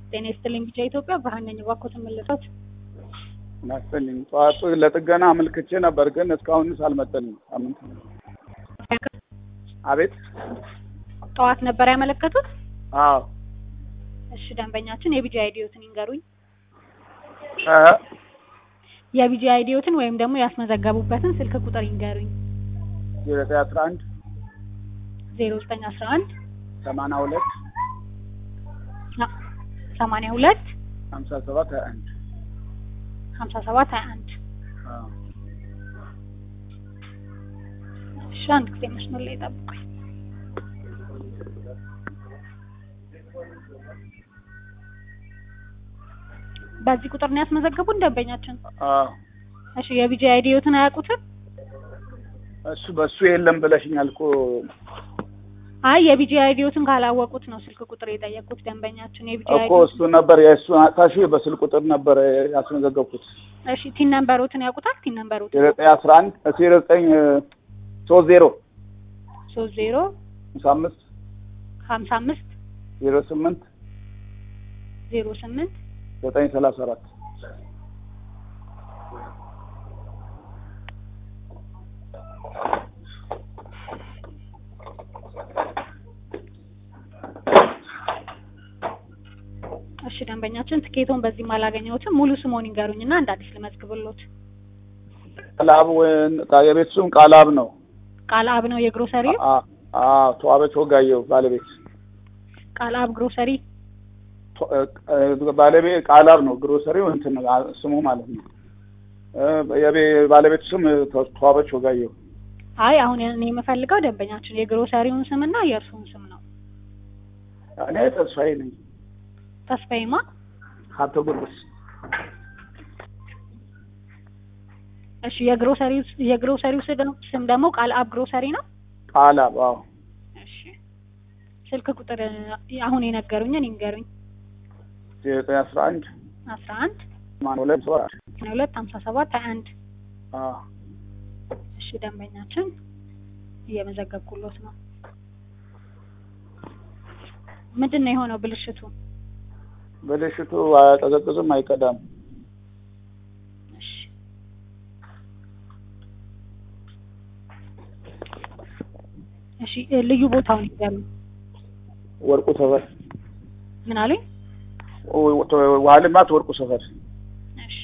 ጤና ይስጥልኝ ቢጫ ኢትዮጵያ ብርሃን ነኝ። እባክዎትን መልሰዎት። ናስልኝ ጠዋት ለጥገና አመልክቼ ነበር፣ ግን እስካሁንስ አልመጣልኝም። ሳምንት አቤት። ጠዋት ነበር ያመለከቱት? አዎ እሺ ደንበኛችን የቢጂ አይዲዮትን ይንገሩኝ። እ የቢጂ አይዲዮትን ወይም ደግሞ ያስመዘገቡበትን ስልክ ቁጥር ይንገሩኝ። ዜሮ ዘጠኝ አስራ አንድ ዜሮ ዘጠኝ አስራ አንድ ሰማንያ ሁለት ሰማንያ ሁለት ሀምሳ ሰባት ሀያ አንድ ሀምሳ ሰባት ሀያ አንድ አዎ እሺ አንድ ጊዜ መስመር ላይ ጠብቁኝ። በዚህ ቁጥር ነው ያስመዘገቡን ደንበኛችን? አዎ እሺ የቢጂ አይዲዮትን አያውቁትም? እሱ በእሱ የለም ብለሽኛል እኮ አይ የቢጂ አይዲዮትን ካላወቁት ነው ስልክ ቁጥር የጠየቁት ደንበኛችን። የቢጂ እኮ እሱ ነበር የእሱ ታሺ በስልክ ቁጥር ነበር ያስመዘገብኩት። እሺ ቲን ነምበሮትን ያውቁታል? ቲን ነምበሮትን ዜሮ ዘጠኝ አስራ አንድ ዜሮ ዘጠኝ ሶስት ዜሮ ሶስት ዜሮ ሀምሳ አምስት ሀምሳ አምስት ዜሮ ስምንት ዜሮ ስምንት ዘጠኝ ሰላሳ አራት እሺ ደንበኛችን ትኬቶን በዚህም አላገኘሁትም። ሙሉ ስሞን ይንገሩኝና እንደ አዲስ ልመዝግብሎት። ቃላብ የቤት ስም ቃላብ ነው። ቃል አብ ነው የግሮሰሪው? አ- አዎ ተዋበች ወጋየሁ ባለቤት ቃል አብ ግሮሰሪ። ቶ- እ- ባለቤት ቃላብ ነው። ግሮሰሪው እንትን ነው አ- ስሙ ማለት ነው። እ- የቤ- ባለቤት ስም ተ- ተዋበች ወጋየሁ። አይ አሁን እኔ የምፈልገው ደንበኛችን የግሮሰሪውን ስምና የእርሱን ስም ነው። እኔ ተስፋዬ ነኝ። ተስፋዬማ ሀብተ ጊዮርጊስ እሺ የግሮሰሪው የግሮሰሪው ስም- ስም ደግሞ ቃል አብ ግሮሰሪ ነው። ቃላብ አዎ እሺ ስልክ ቁጥር አሁን የነገሩኝን ይንገሩኝ። ዘጠኝ አስራ አንድ አስራ አንድ ሰማንያ ሁለት ሰባ ሰማንያ ሁለት ሀምሳ ሰባት ሀያ አንድ አዎ እሺ ደንበኛችን እየመዘገብኩሎት ነው። ምንድን ነው የሆነው ብልሽቱ? ብልሽቱ አያቀዘቅዝም፣ አይቀዳም። እሺ እሺ እ ልዩ ቦታውን ይንገሩኝ። ወርቁ ሰፈር ምን አሉኝ? ውሃ ልማት ወርቁ ሰፈር እሺ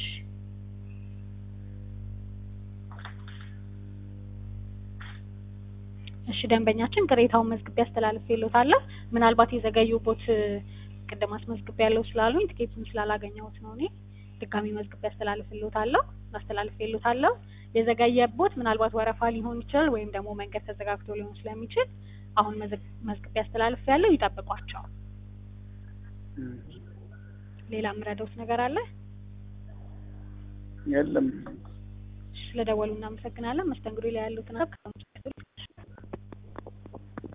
እሺ ደንበኛችን ቅሬታውን መዝግቤ አስተላልፌልዎታለሁ። ምናልባት የዘገዩቦት እ፣ ቅድም አስመዝግቤ ያለው ስላሉኝ ትኬቱን ስላላገኘሁት ነው እኔ ድጋሚ መዝግቤ አስተላልፍልዎታለሁ አስተላልፌልዎታለሁ። የዘገየቦት ምናልባት ወረፋ ሊሆን ይችላል ወይም ደግሞ መንገድ ተዘጋግቶ ሊሆን ስለሚችል አሁን መዘግ- መዝግቤ አስተላልፌያለሁ። ይጠብቋቸው። ሌላ የምረዳዎት ነገር አለ? የለም። ስለደወሉ እናመሰግናለን። መስተንግዶ ላይ ያሉትን